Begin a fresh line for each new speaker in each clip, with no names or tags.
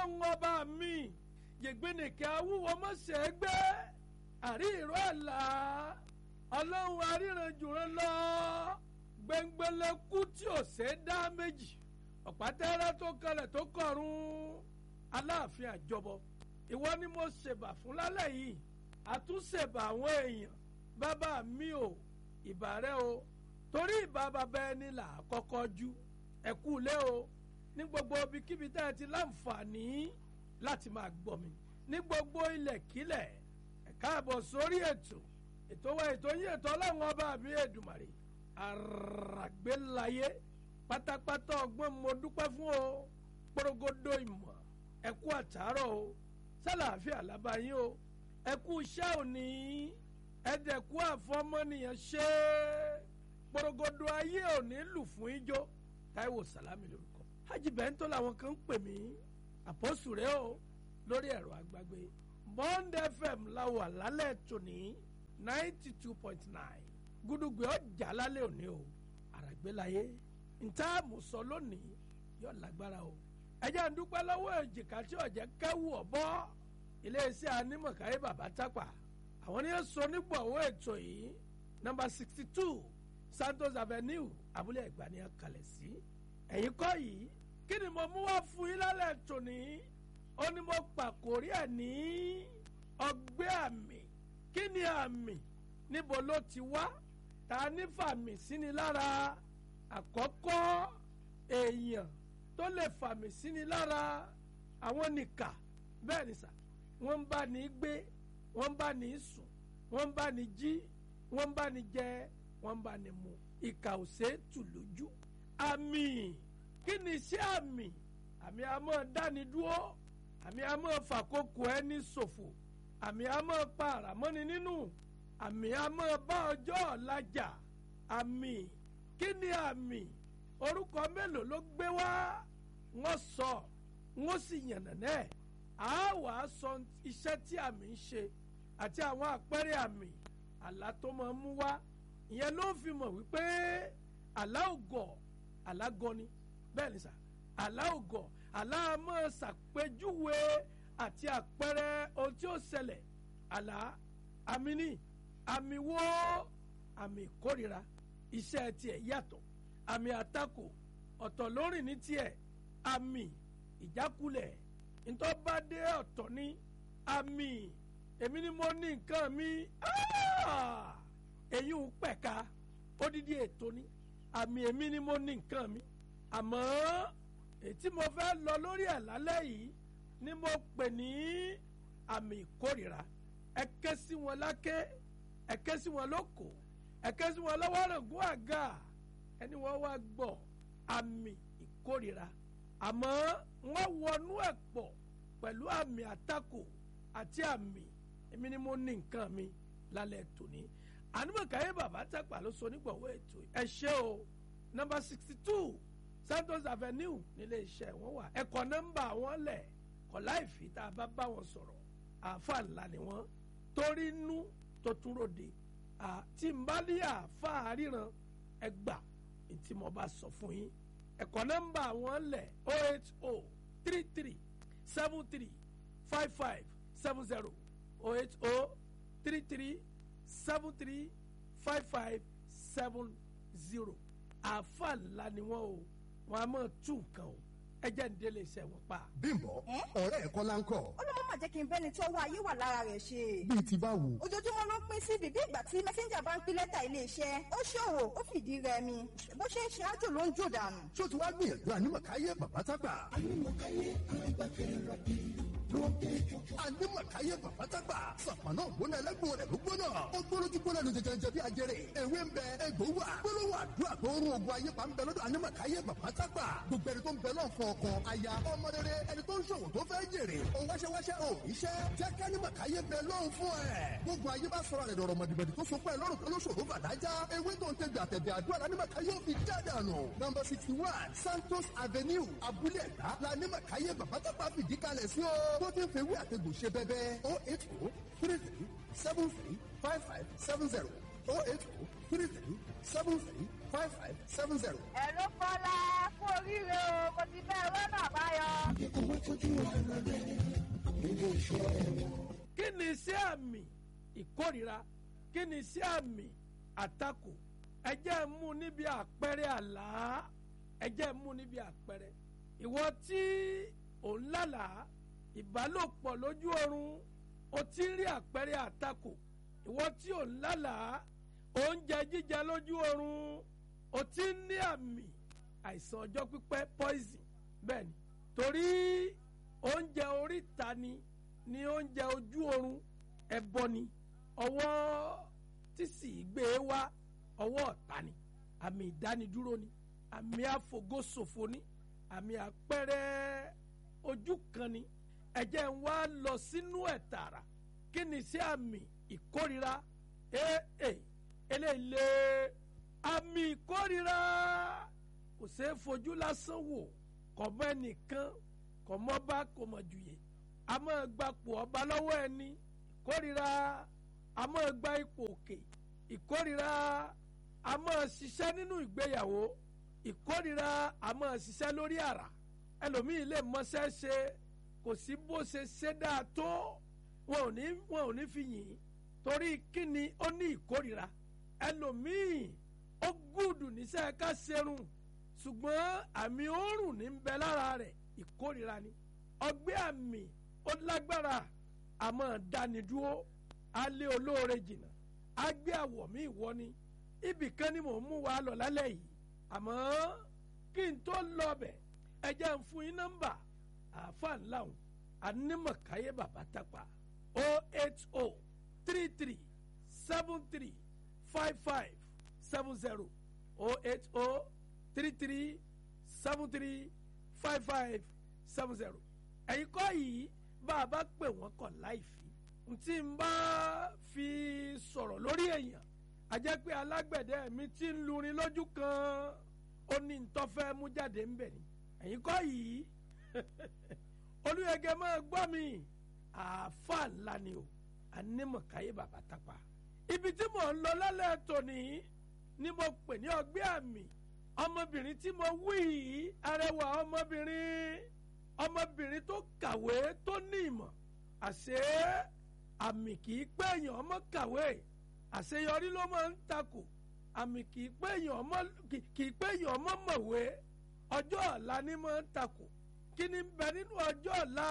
ọlọ́run ọba mi yègbénìkẹ́ awúwo mọ̀sẹ̀ gbé àrí ìró àlá ọlọ́run aríranjùran lọ gbẹngbẹlẹ́kú tí ò ṣe é dá méjì ọ̀pátẹ́rẹ́ tó kalẹ̀ tó kọ̀run aláàfin àjọbọ ìwọ ni mo ṣèbà fún lálẹ́ yìí àtúnṣèbà àwọn èèyàn bàbá mi ò ìbà rẹ o torí ìbà bàbá ẹni là á kọ́kọ́ jú ẹ̀kú lé o ní gbogbo ibikíbi tẹ́ ẹ ti láǹfààní láti máa gbọ́ mi ní gbogbo ilẹ̀kílẹ̀ ẹ káàbọ̀ sórí ètò ètò wa ètò yín ètò ọlọ́run ọba mi èdùmàrè àràgbélayé pátápátá ọgbọ́n mo dúpẹ́ fún o porogodo ìmọ̀ ẹ̀kú àtàárọ̀ o sálàáfíà lábáyé o ẹ̀kú iṣẹ́ òní ẹ̀dẹ̀kú àfọmọ́nìyàn ṣe porogodo ayé òní lù fún ijó táíwò sàlámì lórúkọ hajj bẹ́ńtò làwọn kan ń pè mí àpọ́sù rẹ o lórí ẹ̀rọ àgbàgbé bond fm la wà lálẹ́ tòní ninety two point nine gúdúgbẹ́ ọjà lálẹ́ òní o àràgbélayé ntá àmùsọ lónìí yóò lágbára o ẹjẹ́ ń dúpẹ́ lọ́wọ́ èjìká tí ọ̀jẹ̀ kẹ́wù ọ̀bọ́ iléeṣẹ́ anímọ̀káyé bàbá tápà àwọn ní sọ nígbàwọ́ ètò yìí nọ́mbà sixty two santos avenue abúlé ẹ̀gbá ni a kalẹ̀ sí ẹ̀yìn kọ́ yìí kí ni mo mú wá fún yín lálẹ́ tòní ó ní mo pàkórí ẹ̀ ní ọgbẹ́ àmì kí ni àmì níbo ló ti wá ta ní fàmì síni lára àkọ́kọ́ èèyàn tó lè fàmì síni lára àwọn nìkà bẹ́ẹ̀ ni sà wọ́n ń bá ní gbé wọ́n ń bá ní sùn wọ́n ń bá ní jí wọ́n ń bá ní jẹ wọ́n ń bá ní mu ìkà ò ṣe é tù lójú àmì kí ni iṣẹ́ àmì àmì àmọ́ dáni dúró àmì àmọ́ fàkókò ẹni ṣòfò àmì àmọ́ pa àràmọ́ni nínú àmì àmọ́ bá ọjọ́ ọ̀la jà àmì kí ni àmì orúkọ mélòó ló gbé wá wọ́n sọ wọ́n sì yànnàná ẹ̀ á wà á sọ iṣẹ́ tí àmì ń ṣe àti àwọn àpẹẹrẹ àmì àlá tó máa ń mú wá ìyẹn ló fi mọ̀ wípé àlá ògọ̀ àlá gọni bẹ́ẹ̀ ni sà àlá ògọ̀ àlá máa ṣàpèjúwe àti àpẹẹrẹ ohun tí ó ṣẹlẹ̀ àlá àmì ní àmì wo àmì ìkórira iṣẹ́ tiẹ̀ yàtọ̀ àmì àtakò ọ̀tọ̀ lórí ní tiẹ̀ àmì ìjákulẹ̀ ntọ́badé ọ̀tọ̀ ní àmì èmi ni mo ní nǹkan mi èyí ń pẹ̀ka odidi ètò ní àmì èmi ni mo ní nǹkan mi àmọ́ ètí mo fẹ́ lọ lórí ẹ̀ lálẹ́ yìí ni mo pè ní àmì ìkórìíra ẹ ké sí wọn láké ẹ ké sí wọn lóko ẹ ké sí wọn lọ́wọ́ rògbò àga ẹni wọ́n wá gbọ́ àmì ìkórìíra àmọ́ wọ́n wọnú ẹ̀ pọ̀ pẹ̀lú àmì àtakò àti àmì èmi ni mo ní nǹkan mi lálẹ́ tòní ànúmọ̀káyé bàbá tàpá ló sọ nígbàwọ́ ètò ẹ ṣé o nọ́mbà sixty two santos avenue nílé iṣẹ́ wọn wà ẹ̀kọ́ nọ́mbà wọn lẹ̀ kọ́ láìfi tá a bá bá wọn sọ̀rọ̀ àáfà ńlá ni wọ́n torí inú tó tún ròde àti mbálí àáfà ríran ẹgbà tí mo bá sọ fún yín ẹ̀kọ́ nọ́mbà wọn lẹ̀ o eight o three three seven three five five seven zero o eight o three three seven three five five seven zero àáfà ńlá ni wọ́n o wọ́n á máa tún nǹkan o ẹ jẹ́ ń délé iṣẹ́ wọn pa.
bímbọ ọ̀rẹ́ ẹ̀ kọ́ la ń kọ́.
ó ló má jẹ́ kí n bẹ́ni tó wá ayé wà lára rẹ̀ ṣe.
bíi ti báwo.
ojoojúmọ́ ló ń pín sí bíbí ìgbà tí mẹ́sẹ́ńjà bá ń pín lẹ́tà iléeṣẹ́ ó ṣòwò ó fìdí rẹmi bó ṣe ń ṣe ájò ló ń jò dànù.
ṣé o ti wá gbìyànjú ànímọ̀káyé bàbá tágbà. ànímọ̀káyé alágbàkẹ́rẹ́ rà bí ànímọ̀káyé bàbá tágbà. sàpànà ògbóná ẹlẹ́gbọ̀n rẹ̀ ló gbóná. ó gbólójú gbóná ní jẹjẹrẹ bí ajẹrẹ. ewé ń bẹ egbò wà. gbólóhùn àdúrà tó ń rún ogun ayé pa ń bẹ lọ́dọ̀ ànímọ̀káyé bàbá tágbà. gbogbo ẹni tó ń bẹ náà fọ ọkọ aya ọmọ rere ẹni tó ń ṣòwò tó fẹ́ jèrè. òun wáṣẹ́wáṣẹ́ ò iṣẹ́ jẹ́ kánímọ̀káyé bẹ lọ́hùn fún ẹ̀. gbogbo ayé bá sọ̀rọ̀ rẹ̀ dọ̀rọ̀ mọ̀dìbẹ̀dì tó so pẹ́ lọ́rùn tó lóṣòro bàdájá. ewé tó ń tẹ̀gbẹ̀ àtẹ̀gbẹ̀ àdúrà lánímọ̀káyé ò fi jáde àná. nọmba sixty one santos avenue abúlé ẹ̀dá lánímọ̀káyé bàbá tágbà fìdí kalẹ̀ sí o. tó ti ń fewé àtẹ̀gbò ṣe bẹ́bẹ́ o eight o three three seven three five five seven zero o eight o three three seven three five five seven zero.
ẹ ló kọ́lá kú oríire o mo ti fẹ́ rọ́nà àbáyọ.
owó tójú ọ̀rọ̀
àmì ìkórira kí ni sí àmì àtakò ẹ jẹ́ mú níbi àpẹẹrẹ àlá ẹ jẹ́ mú níbi àpẹẹrẹ ìwọ tí ò ń lálàá ìbálòpọ̀ lójú oorun o ti ń rí àpẹẹrẹ àtakò ìwọ tí ò ń lálàá oúnjẹ jíjẹ lójú oorun o ti ń ní àmì àìsàn ọjọ́ pípẹ́ poison bẹ́ẹ̀ ni torí oúnjẹ oríta ni ni oúnjẹ ojú oorun ẹbọ ni ọwọ́ tí sì gbé e wá ọwọ́ ọ̀tá ni àmì ìdánidúró ni àmì àfògóṣòfò ni àmì àpẹẹrẹ ojú kan ni ẹ̀jẹ̀ ń wá lọ sínú ẹ̀ tààrà kí ni sí àmì ìkórira ee eléyìí àmì ìkórira kò ṣeé fojú lásán wò kò mọ ẹnìkan kò mọ bá kò mọ jùyè a máa gbapò ọba lọ́wọ́ ẹni ìkórira a máa gba ipò òkè ìkórira a máa ṣiṣẹ́ nínú ìgbéyàwó ìkórira a máa ṣiṣẹ́ lórí àrà ẹlòmíì lè mọṣẹ́ ṣe kò sí bó ṣe ṣe dáa tó wọn ò ní wọn ò ní fi yìn ín torí kíni ó ní ìkórira ẹlòmíì ó gùdù níṣẹ́ ká ṣerun ṣùgbọ́n àmì òórùn ní ń bẹ lára rẹ̀ ìkórira ni ọgbẹ́ àmì ó lágbára àmọ́ dánidúró alẹ́ olóore jìnnà agbé àwọ̀ mi ìwọ ni ibì kan ni mò ń mú wa lọ lálẹ́ yìí àmọ́ kí n tó lọ bẹ̀ ẹ jẹ́ ń fún yín nọ́mbà àáfàá ńlá òun anímọ̀káyé bàbá tápà o eight o three three seven three five five seven zero o eight o three three seven three five five seven zero ẹ̀yin kọ́ yìí bá a bá pè wọ́n kọ̀ láìfi ntí n bá fi sọ̀rọ̀ lórí èèyàn a jẹ́ pé alágbẹ̀dẹ mi ti ń lurin lójú kan ó ní ntọ́fẹ́ mú jáde ń bẹ̀ ni ẹ̀yin kọ́ yìí olùyẹ̀gẹ̀ máa gbọ́ mi àáfà ńlá ni o anímọ̀káyé bàbá tápà ibi tí mò ń lọ lálẹ́ tòní ni mo pè ní ọgbẹ́ àmì ọmọbìnrin tí mo wí yìí arẹwà ọmọbìnrin ọmọbìnrin tó kàwé tó ní ìmọ̀ àṣé àmì kì í pé èèyàn ọmọ kàwé àṣeyọrí ló máa ń takò àmì kì í pé èèyàn ọmọ kì í pé èèyàn ọmọ mọ̀wé ọjọ́ ọ̀la ni máa ń takò kí ni ń bẹ nínú ọjọ́ ọ̀la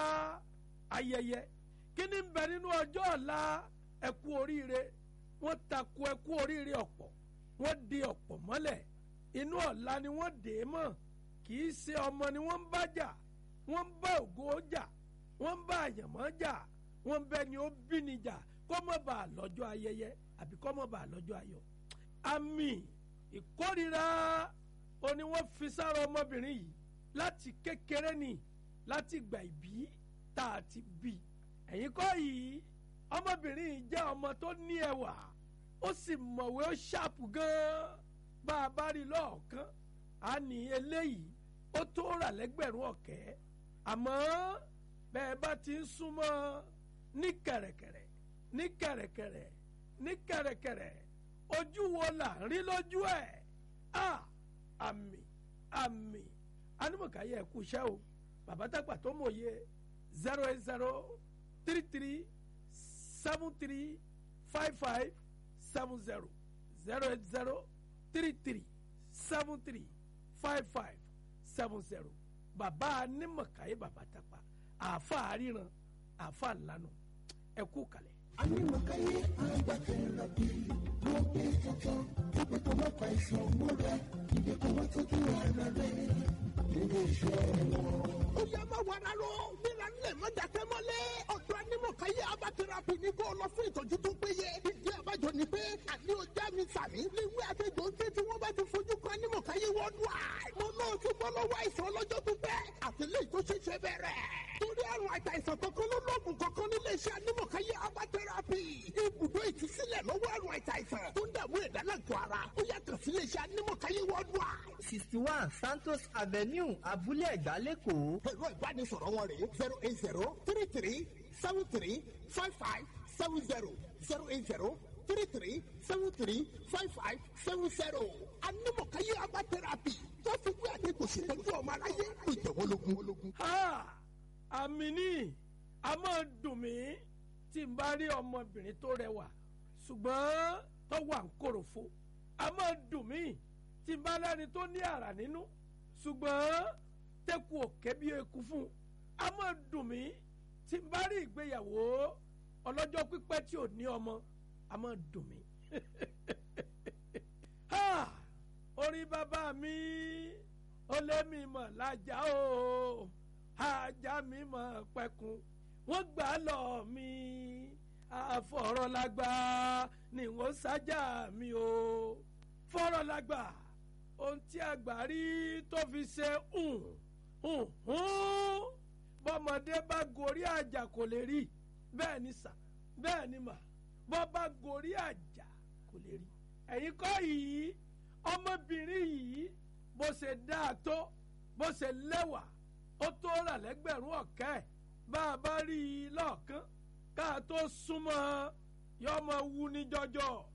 ayẹyẹ kí ni ń bẹ nínú ọjọ́ ọ̀la ẹkú oríire wọ́n takò ẹkú oríire ọ̀pọ̀ wọ́n di ọ̀pọ̀ mọ́lẹ̀ inú ọ̀la ni wọ́n dè é mọ́ kì í ṣe ọmọ ni wọ́n ń bá jà wọ́n ń bá ògo jà wọ́n ń bá àyànmọ́ jà wọ́n ń bẹ ni ó bí ni jà kó mọ̀ bá a lọ́jọ́ ayẹyẹ àbí kó mọ̀ bá a lọ́jọ́ ayọ̀ àmì ìkórira ó ní wọ́n fi sára ọmọbìnrin yìí láti kékeré ni láti gbà ìbí tá a ti bí ẹ̀yin kọ́ yìí ọmọbìnrin yìí jẹ́ ọmọ tó ní ẹwà ó sì mọ̀wé ó ṣàpù gan-an bá a bá rí lọ́ọ̀kan á ní eléyìí ó tó rà lẹ́gbẹ̀rún ọ̀kẹ́ àmọ́ bẹ́ẹ̀ bá ti ń súnmọ́ ní kẹ̀rẹ̀kẹ̀rẹ̀ ní kẹ̀rẹ̀kẹ̀rẹ̀ ní kẹ̀rẹ̀kẹ̀rẹ̀ ojú wo là ń rí lójú ẹ̀ a àmì àmì anímọ̀káyé ẹ̀kú iṣẹ́ o bàbá dàgbà tó mòye zero eight zero three three seven three five five seven zero zero eight zero three three seven three five five seven zero bàbá anímọ̀káyé bàbá dàgbà àáfà àríran àáfà ńlanu ẹ̀kú kalẹ̀.
anímọ̀káyé agbákẹ́rẹ́ bí wọ́n gbé tuntun gbogbo tó bá fa ìṣàn múra ìdè kó wọ́n tọ́jú ara rẹ̀ nílé iṣẹ́ wọn.
ó yá má wàrà lọ nílà nílẹ̀ má dàkẹ́ mọ́lẹ̀ ọ̀dọ́ anímọ̀káyé abatẹ́rapì ní kó lọ fún ìtọ́jú tó péye ìdí àbájọ ni pé àní ọjà mi sàmì léwé àtẹjọ ń ké tí wọ́n bá ti fojú kan anímọ̀káyé wọ́n dùn à mo náà ti bọ́ lọ́wọ́ àìsàn ọlọ́jọ́ tó pẹ́ àtìlẹ́yìn tó ṣẹ̀ṣẹ̀ bẹ̀rẹ̀ torí àrùn àìsàn kankan ló lọ́ọ̀gùn kankan nílé iṣẹ́ anímọ̀káyé abatẹ́rapì ibùdó ìtúsílẹ̀ lọ́wọ́ àrùn àìsàn tó ń dààmú ẹ̀dá lágọ̀ọ́ ara ó yàtọ̀ sílé iṣẹ́ anímọ̀káyé wọ́n dùn à.
sixty one santos avenue abúlé ẹ̀gbá lẹ́kọ̀ọ́.
ẹ̀rọ ìbánisọ̀rọ̀ wọn rèé zero eight zero three three seven three five five seven zero zero eight zero three three seven three five five seven zero. anímọ̀káyé abá tẹ́rápì tó fi gbé àdékò ṣètọ́jú ọmọ aráyé ìjọ̀wọ́lógún.
ha àmì ní a máa dùn mí tí n bá rí ọmọbìnrin tó rẹwà ṣùgbọ́n tó wà ń kòròfo a máa dùn mí tí n bá lẹ́ni tó ní àrà nínú ṣùgbọ́n tẹ́kù òkè bí eku fún a máa dùn mí tí n bá rí ìgbéyàwó ọlọ́jọ́ pípẹ́ tí ò ní ọmọ a máa dùn mí. Ha! orí bàbá mi ó lé mi mọ̀ lájà o ajá mi mọ̀ pẹ̀kun wọ́n gbà lọ mi àfọ̀rọ̀lágbà ni wọ́n sájà mi o fọ̀rọ̀lágbà ohun tí àgbà rí tó fi ṣe hùn hùn hùn bọ́mọdé bá gorí àjà kò lè rí bẹ́ẹ̀ ni sà bẹ́ẹ̀ ni mà bọ́ bá gorí àjà kò lè rí ẹ̀yin kọ́ yìí ọmọbìnrin yìí bó ṣe dáa tó bó ṣe lẹ́wà ó tó rà lẹ́gbẹ̀rún ọ̀kẹ́ bá a bá rí i lọ́ọ̀kán ká tó súnmọ́ yọmọ wú ní jọjọ